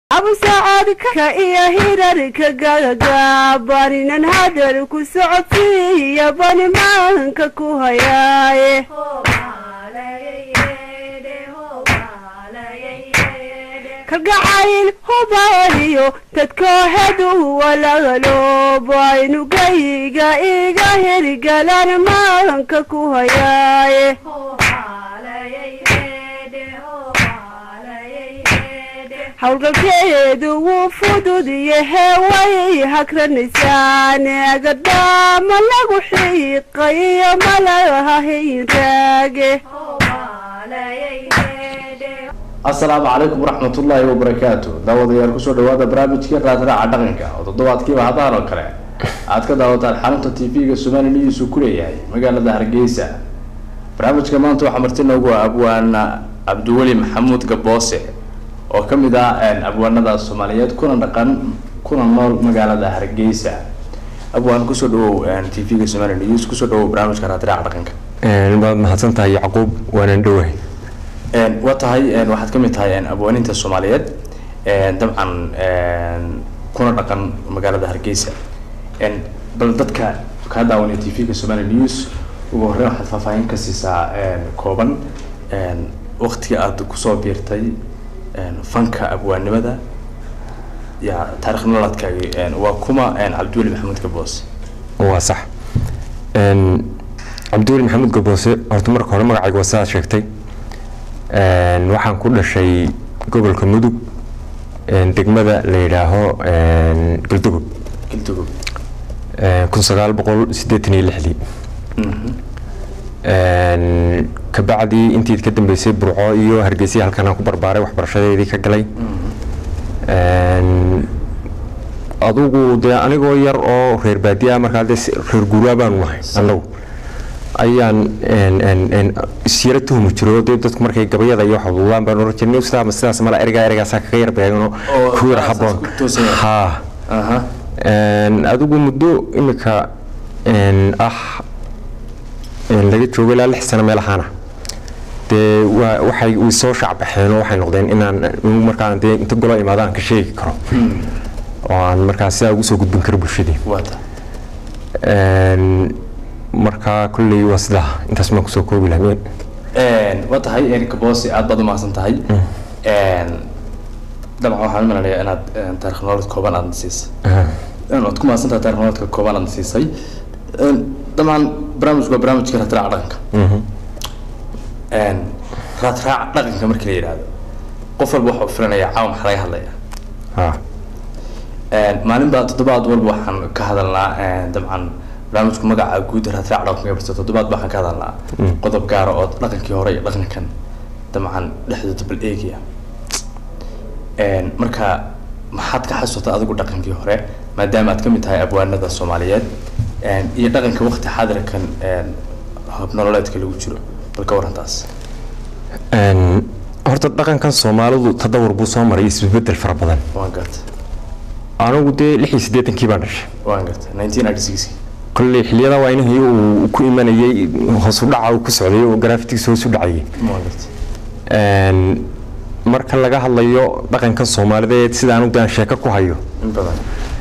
abusacadka iyo hirarka gagagabaninan hadal ku socodsiiya banimaanka ku hayaaye kalgacayl hubaaliyo dadkoohedu walaaloobo aynugayga iga hirgalan maanka ku hayaaye howlgalkeedu wuu fudud yahe way hagranaysaan agadaama lagu xiiqayo malaha hinraage asalaamu calaykum waraxmatullaahi wabarakaatu daawadayaal kusoo dhawaada barnaamijkii raadraaca dhaqanka oo toddobaadkiiba hadahan oo kale aad ka daawataan xarunta t v-ga somali news uu ku leeyahay magaalada hargeysa barnaamijka maanta waxaa marti noogu ah abwaana cabdiweli maxamuud gaboose oo kamid ah abwaanada soomaaliyeed kuna dhaqan kuna nool magaalada hargeysa abwaan kusoo dhawow t v-ga somali news kusoo dhawow barnaamijka raadraaca dhaqanka waad mahadsan tahay yacquub waanaan dhowahay waa tahay waxaad kamid tahay abwaaninta soomaaliyeed dabcan kuna dhaqan magaalada hargeysa bal dadka kaa daawanaya t v-ga somali news ugu horreyn waxaad faahfaahin ka siisaa kooban waktiga aada kusoo biirtay fanka abwaannimada ya taarikh nololadkaagi waa kuma cabdiweli maxamuud gaboose waa sax cabdiweli maxamuud gaboose horta marka hore magacayga waa sidaad sheegtay waxaan ku dhashay gobolka mudug degmada la yidhaaho galdugob galdugob kun sagaal boqol sideetan iyo lixdii kabacdii intii ka dambeysay burco iyo hargeysa halkanaan ku barbaaray waxbarashadeedii ka galay adugu dee anigoo yar oo reer baadiya markaa dee reer guuraa baanu nahay annagu ayaan isyaro tuhmi jiro dee dadku markay gabayada iyo waxduudaan baan oran jirnay sidaa ma sidaas mala ergaa ergaasaa kaga yar beegano ku yar haboon ha adigu muddo imika ah laga joogo ilaa lix sano meel ahaana dee waa waxay way soo shacbaxeen oo waxay noqdeen inaan markaan dee inta golo imaado aan ka sheegi karo oo aan markaa sidaa ugu soo gudbin karo bulshadii markaa kolley waa sidaa intaas maan kusoo koobi lahayn waa tahay gaboose aad baad umahadsan tahay dabcan waxaan malanayaa inaad taarikh nololeed kooban aadna siisay waad ku mahadsan tahay taarikh nololeedka kooban aadna siisay dabcan barnaamijku waa barnaamijka raadraaca dhaqanka raadraaca dhaqanka markii la yidhaahdo qof walba waxuu filanayaa caawa maxaa laga hadlayaa maalin baa toddobaad walba waxaan ka hadalnaa dabcan barnaamijku magaca guud raadraac dhaqanka barta toddobaad waxaan ka hadalnaa qodob gaara oo dhaqankii hore iyo dhaqankan dabcan dhexdooda bal eegaya marka maxaad ka xasuutaa adigu dhaqankii hore maadaama aad kamid tahay abwaanada soomaaliyeed iyo dhaqanka waqti xaadirkan habnololeedka lagu jiro bal ka warantaas horta dhaqankan soomaalidu tadawur buu soo maray isbedel fara badan waan garta anigu dee lix iyo siddeetankii baan dhashay waan garta nineteen ninety six kolley xiliyada waa inihii uu ku imanayay hoosu dhaca uu ku socday oo garaafitigiisa hoos u dhacayay waan garta marka laga hadlayo dhaqankan soomaalideed sida anigu daan sheeko ku hayo in badan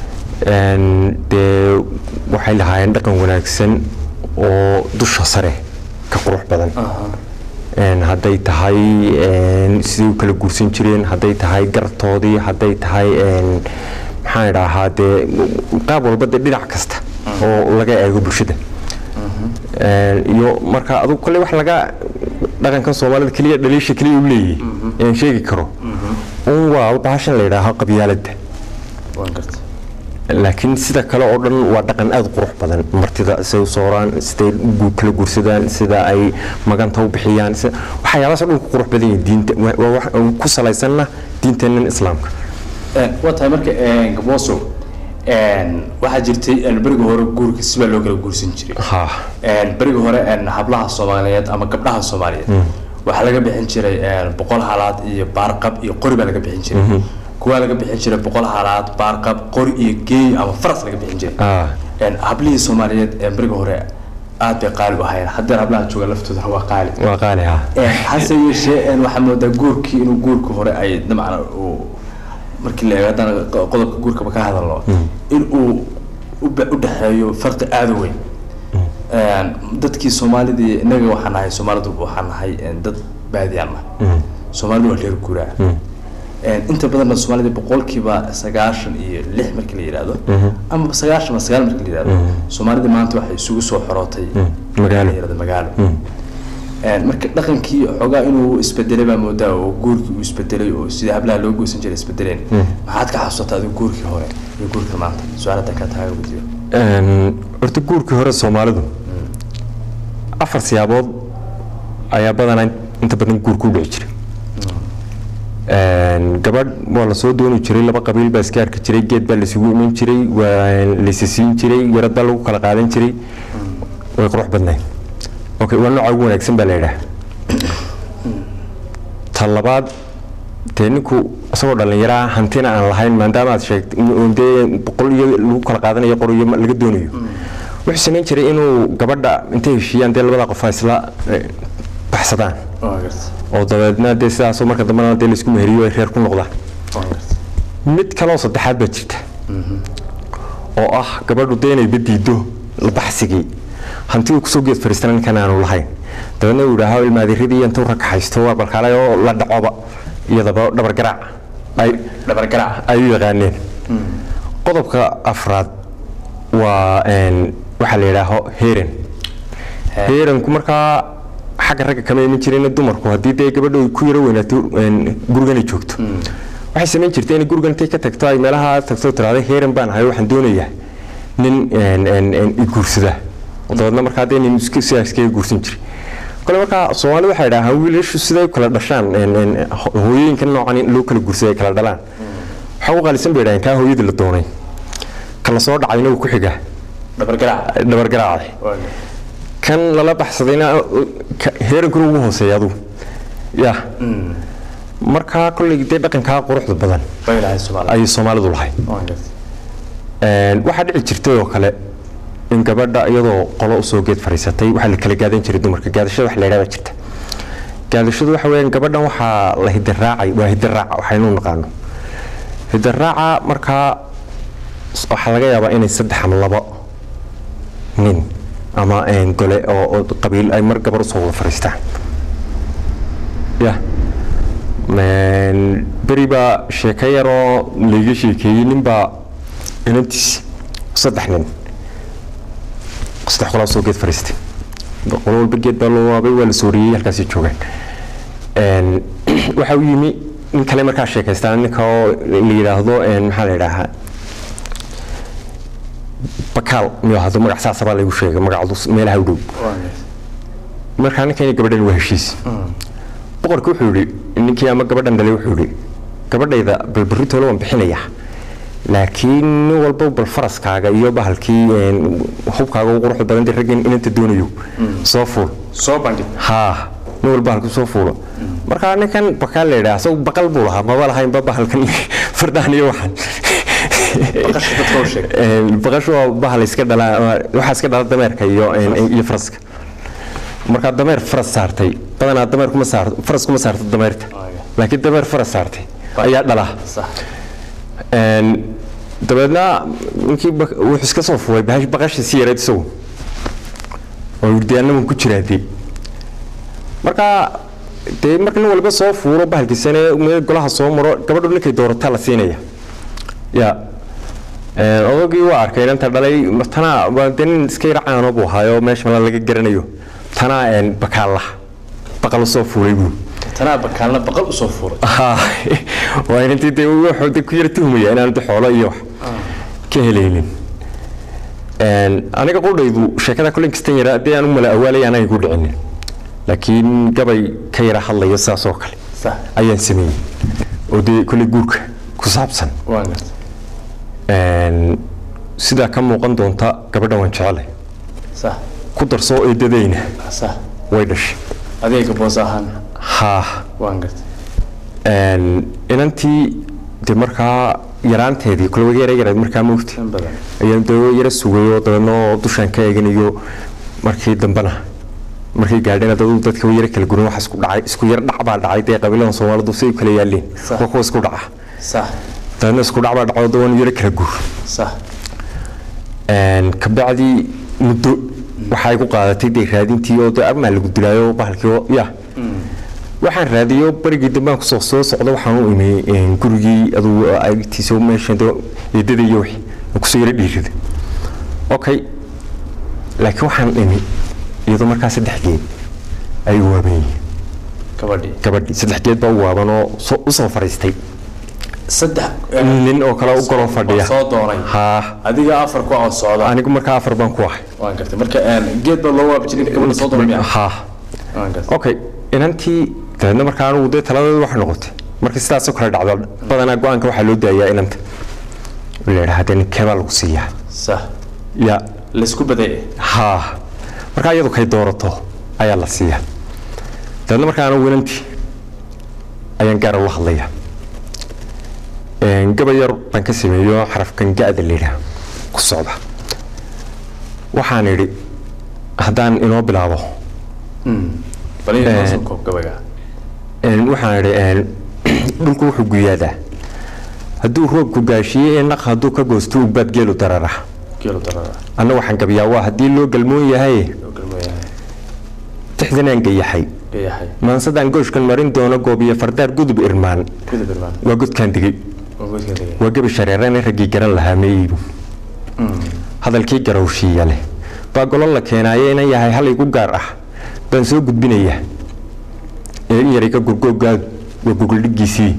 dee waxay lahaayeen dhaqan wanaagsan oo dusha sare ka qurux badan hadday tahay sidii u kala guursan jireen hadday tahay gartoodii hadday tahay maxaan idhaahaa dee qaab walba dee dhinac kasta oo laga eego bulshada iyo marka adugu kolley wax laga dhaqankan soomaalida keliya dhaliisha keliya u leeyahay aan sheegi karo un waa bahashan la yidhaaho qabyaaladda waan garta laakiin sida kale oo dhan waa dhaqan aada qurux badan martida siday u sooraan siday u kala guursadaan sida ay maganta u bixiyaan waxyaabahaas oo dhan ku qurux badan yihiin diinta waa wax ku salaysanna diinteennan islaamka waa tahay marka gabooso waxaa jirtay beriga hore guurka sibaa loo kala guursan jiray ha beriga hore hablaha soomaaliyeed ama gabdhaha soomaaliyeed waxaa laga bixin jiray boqol halaad iyo baarqab iyo qori baa laga bixin jiray kuwaa laga bixin jiray boqol halaad baarqab qori iyo geey ama faras laga bixin jiray hablihii soomaaliyeed beriga hore aad bay qaali u ahaayeen haddeen hablaha jooga laftoodana waa qaali waa qaali ha hase yeeshee waxaa moodaa guurkii inuu guurka hore ay dabcan uu markii la eego haddana qo- qodobka guurkaba ka hadalno in uu u ba- u dhexeeyo farqi aada u weyn Een, dadkii soomaalidii innaga waxaan nahay soomaalidu waxaan nahay een, dad baadiyaan ah soomaalidu waa reer guuraa Een, inta badanna soomaalida boqolkiiba sagaashan iyo lix markii la yidhaahdo ama sagaashan ama sagaal markii la yidhahdo soomaalida maanta waxay isugu soo xorootay magaalo. la yidhahdo magaalo Een, marka dhaqankii xoogaa inuu isbedelay baa moodaa oo guurkii uu isbedelay oo sida hablaha loo goosan jiray isbedeleen maxaad ka xasuusataa adigu guurkii hore iyo guurkii maanta su-aalada ka tahay wadiyo Een, horta guurkii hore soomaalidu afar siyaabood ayaa badanaa inta badan guurka u dhici jiray Een, gabadh waa lasoo dooni jiray laba qabiil baa iska arki jiray geed baa laisugu iman jiray waa laisisiin jiray yarad baa lagu kala qaadan jiray way qurux badnayd okay waa nooca ugu wanaagsan baa la yidhaha ta labaad dee ninku isagoo dhallinyaraa hantina aan lahayn maadaama aad sheegtay in dee boqol iyo lagu kala qaadanayo qor iyo laga doonayo wuxuu samayn jiray inuu gabadha intay heshiiyaan dee labada qof ay isla eh, baxsadaan waa garta oo dabeedna dee sidaasoo marka dambena dee laisku meheriyo ay reer ku noqdaan waa garta mid kaloo saddexaad baa jirta oo ah gabadhu dee inay badiido baxsigii hantidu kusoo geed fariistana ninkan aanu lahayn dabeedna uu yidhaaho ilmaadiradii intuu rakaxaysto waa balkaalay oo la dhacoba iyadaba dhabar garaac ay dhabargaraac ay u yaqaaneen qodobka afraad waa een, waxaa la yidhaaho heeran heeranku markaa xagga ragga kama iman jirin dumarku haddii dee gabadhu ay ku yaro weynaato een, gurigana joogto waxay samayn jirtay inay gurigan intay ka tagto ay meelaha tagto tiraahdo heeran baan ahay waxaan doonayaa nin een, een, een, i guursada oo dabeedna markaa dee nin iska- sidaa iskaga guursan jiray kole markaa soomaalida waxay dhahaan wiilashu siday u kala dhashaan een, een, ho- hooyooyinka noocan in loo kala guursada ay kala dhalaan waxaa u qaalisan bay dhahaan kaa hooyadii la doonay ka la soo dhacayna uu ku xigaa dhabargaraac dhabargaraacday waa garta kan lala baxsadayna ka- heerankuna ugu hooseeya adugu ya markaa kolley dee dhaqankaa quruxda badan bay lahay soomaalida ayay soomaalidu lahayd waa garta Een, waxaa dhici jirtay oo kale in gabadha iyadoo qolo usoo geed fadhiisatay waxaa la kala gaadan jiray dumarka gaadashada wax la yidhahda jirta gaadashadu waxa weeyaan gabadhan waxaa la hidaraacay waa hidaraaca waxaynu naqaano hidaraaca markaa waxaa laga yaabaa inay saddex ama labo nin ama een, gole oo oo qabiil ay mar gabar usoo wada fadhiistaan ya Een, beri baa sheeko yaroo layga sheekeeyey ninbaa inantiisi saddex nin saddex qolaa soo geed fadhiistay qolo walba geed baa loo waabay waa la sooriyey halkaasay joogaan Een, waxa u yimi nin kale markaa sheekaystaan ninka oo la yidhaahdo een, maxaa la yidhaahaa bakaal miyuu ahdo magac saasabaa laygu sheegay magacdu meelaha u dhow waa garta markaa ninkani gabadhan waa heshiis boqorka wuxuu yidhi ninkii ama gabadhan dhalay wuxuu yidhi gabadhayda balbaritoole waan bixinayaa laakiin nin walba bal faraskaaga iyo bahalkii een, hubkaaga ugu quruxda badan dee raggan inanta doonayo soo fuul soo bandhig haa nin walba halku soo fuulo markaa ninkan bakaal la yidhaha asagu baqal buu lahaa maba lahaynba bahalkan fardaan iyo waxan baqasha dadka u sheeg Een, baqashu waa bahal iska dhalaa waxaa iska dhala dameerka iyo een, iyo faraska markaa dameer faras saartay badanaa dameer kuma saarto faras kuma saarto dameerta laakiin dameer faras saartay ayaa dhalaa sax Een, dabeedna ninkii bak- wuxuu iska soo fuulay bahash- baqashii si yareed isagu oo wirdiyaanaman ku jiraa dee markaa dee marka nin walba soo fuuro bahalkiisane meel golaha soo maro gabadhu ninkay doorataa la siinaya ya Een, odagii waa arkay inanta dhalay tanaa waa dee nin iska yara caano buu ahaayo meesha mala laga garanayo tanaa een, bakaalla baqal soo fuulay buu tanaa bakaalna baqal usoo fuuray haa waa inantii dee wuxuu de ku yara tuhmaya inaanu de xoolo iyo wax ka helaynin Een, aniga qudhaydu sheekada kulin kastan yara dee aanu mala awaalay aanay ku dhicinin laakiin gabay ka yara hadlayo sidaas oo kale sax ayaan sameeyey oo dee kolley guurka ku saabsan waa garta Een, sidaa ka muuqan doonta gabadha waan jecelay sax ku darsoo eedadayna sax way dhashay adeega boos ahaan haa waan garta Een, inantii de markaa yaraanteedii kule waga yara yarayd markaa moogta in badan ayaan de yara sugayoo dabeedna oo dushaan ka eeganayo markii dambena markay gaadheen dad dadka way yara kala gurin wax isku dhacay isku yar dhac baa dhacay dee qabiiladan soomaalidu si ay u kala yaaleen Sax. waa kuwa isku dhaca sax dabeedna isku dhacbaa dhacdo dawan yaro kala guur sax kabacdi muddo waxay ku qaadatay dee raadintii oo dee armaa lagu dilaayo bahalkii oo ya waxaan raadiyo barigii dambaan kusoo soo socda waxaan u imi gurigii aduu agtiisa meesha eedada iyo wixii aan kusoo yaro dhiirida okay laakiin waxaan imi iyadoo markaa saddex geed ay u waaban yihiin gabadhii gabadhii saddex geed baa u waaban oo soo- u soo fadhiistay saddex nin oo kale u goloo fadhiya soo doonay haa adiga afar ku oo socda anigu markaa afar baan ku ahay waan gartay marka geed baa loo waabi jiray ninka gabadha soo doonay miya haa waan gartay okay inantii dabeedna markaa anugu dee taladeedu waxay noqotay marka sidaasoo kale dhacdo badanaa go-aanka waxaa loo daayaa inanta la yidhaha dee ninkee baa lagu siiyaa sax ya laysku baday haa markaa iyadu kay doorato ayaa la siiyaa dabeedna markaa anugu inantii ayaan gaara ula hadlayaa gabay yar baan ka sameeyo xarafkan ga-da la yidhaha ku socda waxaan idhi haddaan inoo bilaabo bal in noo soo koob gabayga Een, waxaan idhi dhulku wuxuu guyaadaa hadduu roobku gaashiye ee naq hadduu ka goosto ugbaad geelu darara geelu darada anna waxaan gabiyaa waa haddii loo galmoon yahay loo galmayahay tixdanaan gayaxay gayahay maansadaan gooshkan marin doono goobiyo fardaar gudub irmaan gudub irmaan waa godkaan digay waa godka degay waa gebi shareerane raggii garan lahaa meeyibu hadalkii garowshiiya leh baa golo la keenaaye inan yahay hal igu gaar ah baan soo gudbinayaa ee in yaray ka gurgooggaadu waa gogoldhigiisii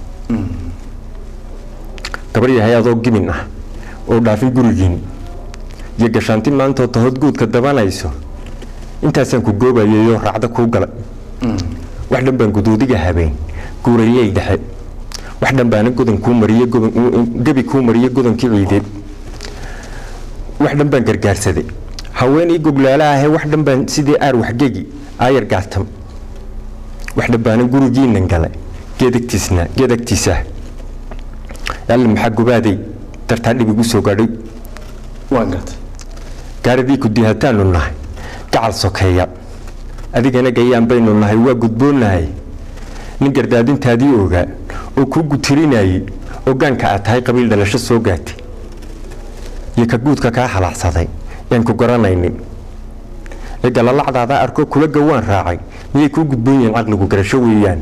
gabar yahay adoo gimin ah oo dhaafin gurigiin iyo gashaanti maantoo tahood guudka dabanayso intaasaan ku goobayayoo raacda kuu gala wax dhan baan guduudiga habeen guurayey dhexe wax dhan baana godan kuu mariye gebi kuu mariye godankii ciideed wax dhan baan gargaarsaday haweenii goglaala ahee wax dhan baan sidii aar waxgegi aayar gaatam wax dhan baana gurigiinan gala geedagtiisna geedagtiisa alle maxaa gubaaday dartaa dhib igu soo gaadhay waan gartay gaaradii ku dihataanu nahay gacal sokeeya adigana gayaan baynu nahay waa gudboonnahay nin gardaadintaadii ogaa oo kuu gutirinayay oo gaanka aad tahay qabiil dhalasho soo gaatay iyo ka guudka kaa halaacsaday yaan ku garanaynin ee galalacdaada arkoo kula gawaan raacay miyay kuu gudboon yihiin caqligu garasho weeyaan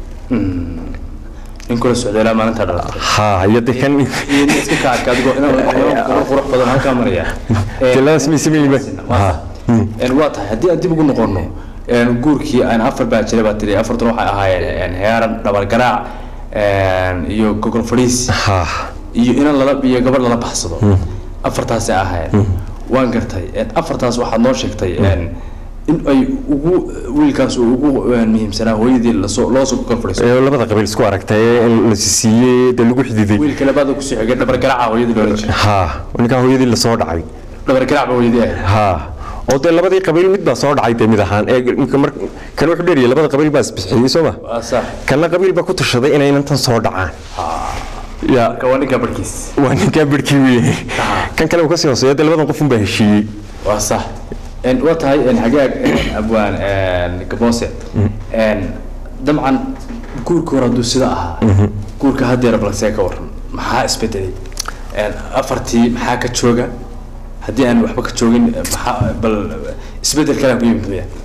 in kula socdeelaa maalinta dhalatay haa iyo de kan iyo nin iska kaadka adigoo inaan qurux badan halkaa maraya tiladaas may sameeyba haa waa tahay haddii aan dib ugu noqono guurkii aan afar baa jiray baa tiri afartuna waxay ahaayeen heeran dhabargaraac iyo gogol fadhiis haa iyo inan lala iyo gabadh lala baxsado afartaasay ahaayeen waan gartay afartaas waxaad noo sheegtay in ay ugu wiilkaas uu ugu muhiimsanaa hooyadii lasoo loo soo gogol fadhiiso ee labada qabiil isku aragtay ee la siiyey dee lagu xididay wiilka labaada kusoo xigay dhabargaraaca hooyadii loola jiray haa ninkaa hooyadii lasoo dhacay dhabargaraac ba hooyadii ahayd haa oo dee labadii qabiil mid baa soo dhacay dee mid ahaan ee ninka mar kan wuxuu dheeriyay labada qabiil baa isbixiyey soo ma waa sax kana qabiil baa ku tashaday inay inantan soo dhacaan ya marka waa ninka barkiis waa ninkaa birkii weye kan kale uu kasii hooseeya dee labadan qofun baa heshiiyey waa sax waa tahay xagaag abwaan gaboose dabcan guurka hore hadduu sida ahaa guurka haddeera balse ka waran maxaa isbedelay afartii maxaa ka jooga haddii aan waxba ka joogin maxaa bal isbedel kalaa ku yimid maya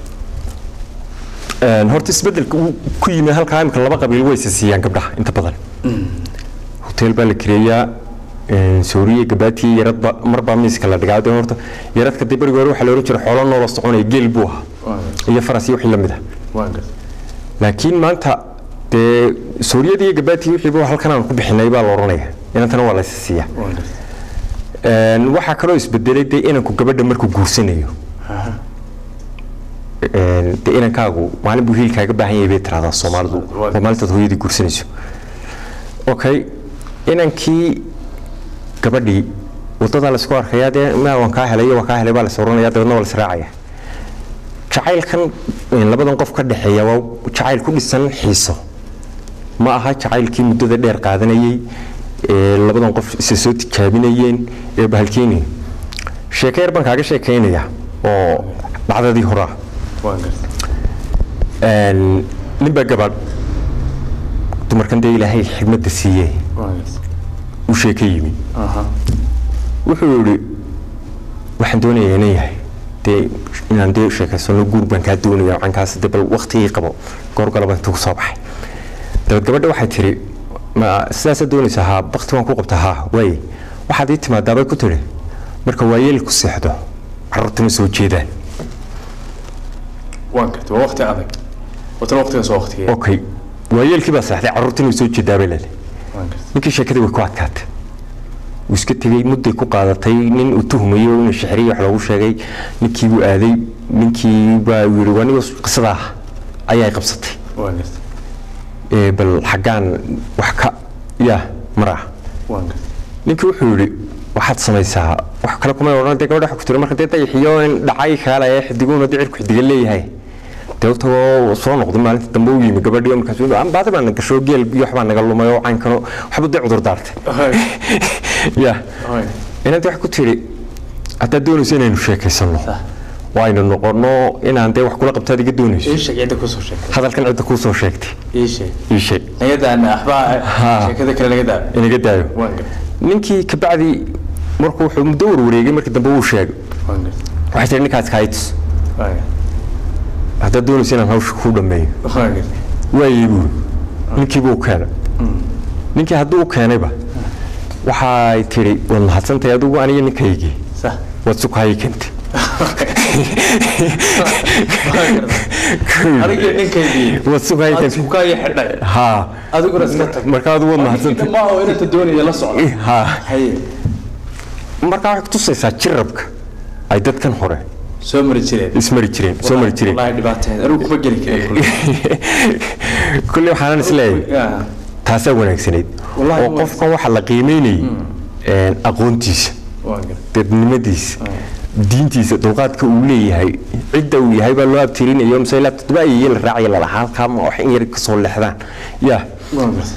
horta isbedelka uu ku yimi halkaa imika laba qabiil way isa siiyaan gabdhaha inta badan hotel baa la kireeyaa suuriya gabaatiya yaradba marbaa miiska la dhigaa de horta yaradka dee berigi hore waxaa la ohan jiray xoolo noola soconaya geel buu ahaa iyo faras iyo wixii lamid ah waan gartay laakiin maanta dee suuriyadii iyo gabaatiya wixiiba halkan aan ku bixinay baa la oranaya inantana waa la isa siiyaa waan gartay waxaa kaloo isbedelay dee inanku gabadha markuu guursanayo dee inankaagu maalin buu hiilkaaga baahan yahay bay tiraahdaa soomaalidu oo maalintaad hooyadii guursanayso okay inankii gabadhii wadadaa laisku arkayaa dee ma waan kaa helay waan kaa helay baa lais oranaya dabeedna waa laisraacaya jacaylkan labadan qof ka dhexeeya waa jacayl ku dhisan xiiso ma aha jacaylkii muddada dheer qaadanayey ee labadan qof isa soo tijaabinayeen ee bahalkeeni sheeko yar baan kaaga sheekaynaya oo dhacdadii horaa waan gartay ninbaa gabadh dumarkan dee ilaahay xigmadda siiyey waan gartay sheeka yimi aha wuxuu yidhi waxaan doonayaa inaan yahay dee inaan dee sheekaysano guur baan kaa doonaya wacankaas dee bal waktigii qabo goorgalaba intuu ku soo baxay dabeed gabadha waxay tiri ma sidaasaa doonaysaa haa bakti waan ku qabtaa haa waaye waxaad ii timaadaabay ku tidhi marka waayeelku seexdo carruurtuna soo jeedaan waan gartay waa waqti adag watan waqtigaas waa waqtigee okay waayeelkii baa seexday carruurtuna way soo jeedaabay leedahay waan gartay ninkii sheekadii way ku adkaatay wuu iska tegey mudday ku qaadatay nin uu tuhumayo inuu shixriya wax loogu sheegay ninkii buu aaday ninkii baa yidhi waa nigo qisadaa ayaa qabsatay waan gartay ee bal xaggaan wax ka yaa maraa waan gartay ninkii wuxuu yidhi waxaad samaysaa wax kale kuma odhan dee gabadha waxa ku tiri marka dee dayaxiyo in dhacay kaalaya xidiguuna dicirku xidiga leeyahay dee utagoo soo noqday maalinta dambe u yimi gabadhii markaas baadi baa na gasho geel iyo waxbaa naga lumay oo caynkano waxba dee cudur daartay ya Hooy. inanti wax ku tiri haddaad doonayso inaynu sheekaysano Sah. waaynu noqono inaan dee wax kula qabtaad iga doonayso ii sheeg cidda kusoo sheegtay hadalkan cidda kuu soo sheegtay ii sheeg ii sheeg naga daana waxbaa Ha. sheekada kale naga daa inaga daayo waan gartay ninkii kabacdi markuu wuxuu muddo warwareegay markii dambe wuu sheegay waan gartay waxay tihi ninkaas kaayitus waan gartay haddaad doonayso inaan hawsha kuu dhammeeyo waan gartay waayey buu ninkii buu keenay ninkii hadduu u keenayba waxay tidhi waad mahadsantahay adigu aniga ninkaygii sax waad sukahayay keentay waan gartay aniga ninkaydii waad sukahayay aad keentay sukaayo xidhay haa adiguna iska tag marka adigu waad mahadsantahay dhammaa oo inanta doonaya la socda haa haye markaa waxay kutusaysaa jirabka ay dadkan hore soo mari jireen ismari jireen soo mari jireen wallahi dhibaateed anigu kuma geli karin kulley waxaanan isleeyahay Ya. taasaa wanaagsanayd Wallahi oo waa- qofkan waxaa la qiimeynayay aqoontiisa waan gartay dadnimadiisa diintiisa dulqaadka uu leeyahay cidda uu yahay baa loo abtirinayo mise ilaa toddoba ayay la raacaya lalahaa halkaa ma wax in yar kasoo leexdaan ya waan gartay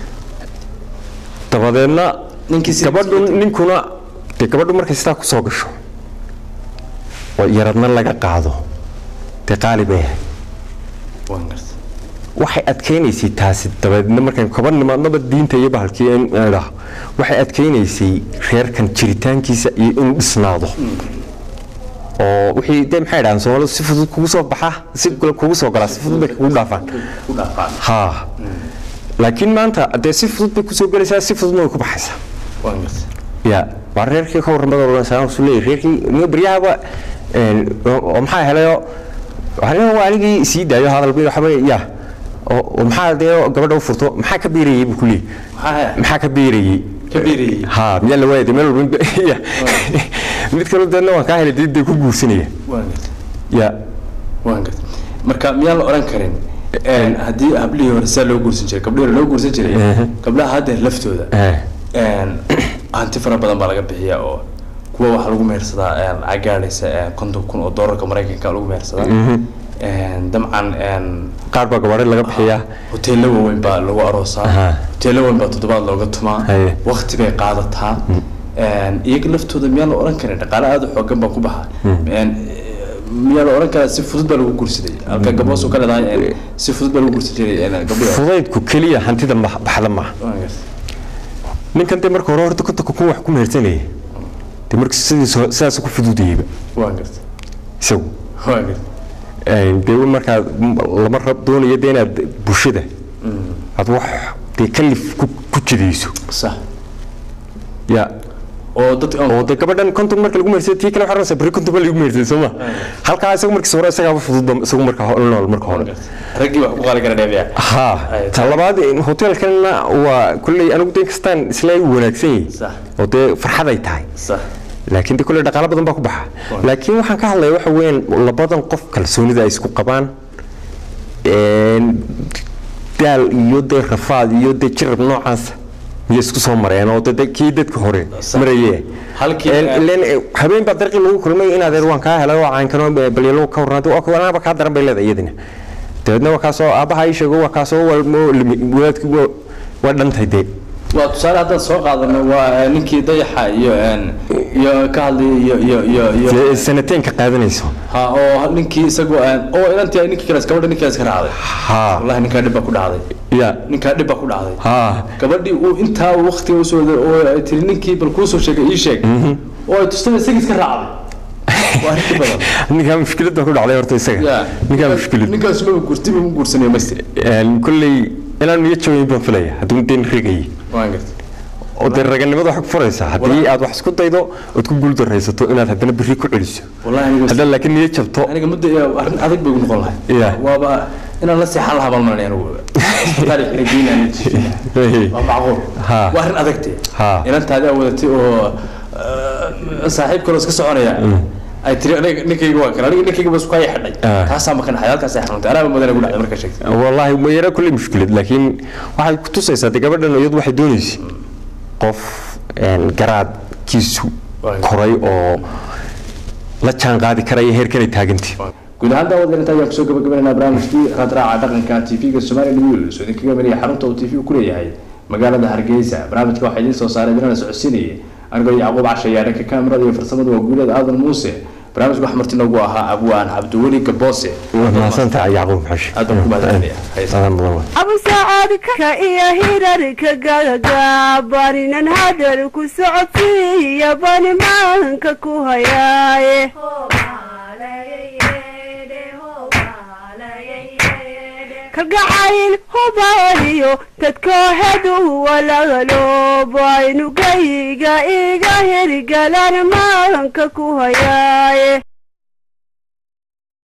dabadeedna Ninkii si- gabadhu ninkuna dee gabadhu markay sidaa kusoo gasho oo yaradna laga qaado dee qaali bay ahay waan gartay waxay adkaynaysay taasi dabadeedna markaan kaba nimaadnaba diinta iyo bahalkii in idhaah waxay adkaynaysay reerkan jiritaankiisa iyo inuu dhisnaado oo wixii dee maxay dhahaan soomaalidu si fudud kugu soo baxa si kale kugu soo galaa si fudud bay kugu dhaafaan ku dhaafaan haa laakiin maanta dee si fudud bay kusoo gelaysaa si fududna way ku baxaysaa waan gartay ya waa reerkii ka warramada oranaysaa su leeyahay reerkii niyo baryahaba een, oo oo maxaa helayoo waxaa waa anigii sii daayo hadal bi waxba ya oo oo maxaa dee gabadha u furto maxaa ka beerayay buu ku leeyahay maxaa maxaa ka beerayay ka beerayay ha miyaa la waayay dee meel walba ya mid kale deedna waan kaa helay dee dee ku guursanaya waan gartay ya waan gartay marka miyaan la oran karin een, haddii hablihii hore saa loo guursan jiray gabdhihii hore loo guursan jiray gabdhaha haddeer laftooda eh een, hanti fara badan baa laga bixiyaa oo kuwa waxaa lagu mehersadaa een, lacag gaadhaysa een, konton kun oo doolarka maraykanka lagu mehersadaa Een, dabcan een, qaar baa gabaadhe laga bixiyaa hoteello waaweyn baa lagu aroosaa Aha. hoteello waaweyn baa toddobaad looga tumaa Haye. waqti bay qaadataa Een, iyaga laftooda miyaan la oran karin dhaqaale aada u xoogan baa ku baxa Een, miyaa la oran karaa si fudud baa lagu guursaday halka gabdhoos ka leedahay een, si fudud baa lagu guursan jiray een, gabdhihi hore. fudaydku keliya hantida ma- baxda maaha Waan gartay. ninkan dee marka hore horta kontonka kun wax ku mehersanaya dee marka sidiis sidaas ku fududayeyba waan gartay isagu waan gartay Een, dee markaa m- lama rab doonayo dee inaad bulshada aad wax dee kalif ku ku jidayso sax ya oo dad oo dee gabadhan konton marka lagu mehersay tii kale waxaa oranaysaa beri konton baa lagu mehersay soo ma halkaa isagu markiis hore isagaaba fududba isagu marka ho- nool marka waan hore gartay raggii wax ku qaali kara dheebiya ha Ay, ta labaad hoteelkanna waa kulley anigu dee kastaan isla wanaagsan yahay Sax. oo dee farxad ay tahay sax laakiin de kulle dhaqaalo badan baa ku baxa laakiin waxaan ka hadlaya waxa weeyaan labadan qof kalsoonida ay isku qabaan een, daal iyo dee rafaad iyo dee jirab noocaasa miyay isku soo mareen oo de- de kii dadka hore maraye Halkii- Een, ileen, eh, habeen baa dariiqii lagu kulmay in adeer waan kaa helay oo caankano balyalo ka warnaad anaaba kaa daran bay leedahay iyadina dabeedna waa kaasoo aabbaha ii sheego waa kaasoo walmo limi wadaadki waa waa dhantay dee waa tusaale haddaan soo qaadano waa ninkii dayaxa iyo iyo ka hadlay iyo iyo iyo iyo dee sanateen ka qaadanayso ha oo ninkii isagu oo inantii ninkii kale gabadha ninkii kale iska raacday ha wallahi ninkaa dhib baa ku dhacday ya ninkaa dhib baa ku dhacday ha gabadhii uu intaa waqtiga usoo waday oo ay tiri ninkii bal kuu soo sheegay ii sheeg oo ay tustay isagii iska raacday waa arrin badan ninkaa mushkilad baa ku dhacday horta isaga ya ninkaa mushkilad ninkaas ma gurtiba ma guursanayo mayse kolley inaan niyo jooyin baan filaya hadduu den regayay waan gartay oo dee raganimada waxay ku furaysaa haddii aad wax isku daydo ood ku guuldaraysato inaad haddana berri ku celiso wallahi aniga haddaad laakiin niyo jabto aniga muddo iyo arrin adag bay ugu noqon lahay Ya. waaba inaan la seexan lahaa baan malanay anigu taariikh ina geynaan waa macquul Ha. waa arrin adagtee Ha. inantaadi aa wadatay oo eh, saaxiib kaloo iska soconaya ay tiri aniga ninkayga waa kale aniga ninkayga bas kaya xidhay Ah. taasaa maka naxay halkaas ay xanuuntay anaa madana gu dhacday markaa sheegtay wallaahi ma yara kolley mushkilad laakiin waxay ku tusaysaa dee gabadhan iyadu waxay doonaysay qof een, garaadkiisu Waayo. koray oo la jaan qaadi karaya heerkanay taagantay guud ahaan daawad inta ayaan kusoo gabagabaynaa barnaamijkii raadraaca dhaqanka tv-ga somali news oo idinkaga mariya xarunta uu tv ku leeyahay magaalada hargeysa barnaamijka waxaa idiin soo saaray idinana socodsiinayay anigoo yacquub cashayaa dhanka kaamirada iyo farsamada waa guulada aadan muuse barnaamijka waxaa marti noogu ahaa abwaan cabdiweli gaboose mahadsantahay yacquub xashi aad baan ku mahadcelinaya Hayse. adan mudan waay. abu sacaadka iyo hirarka gagabaninan hadal ku socodsiiya bani maanka ku hayaaye kalgacayl hubaaliyo dadkoohedu walaaloobaynu gayga iga hirgalan maanka ku hayaaye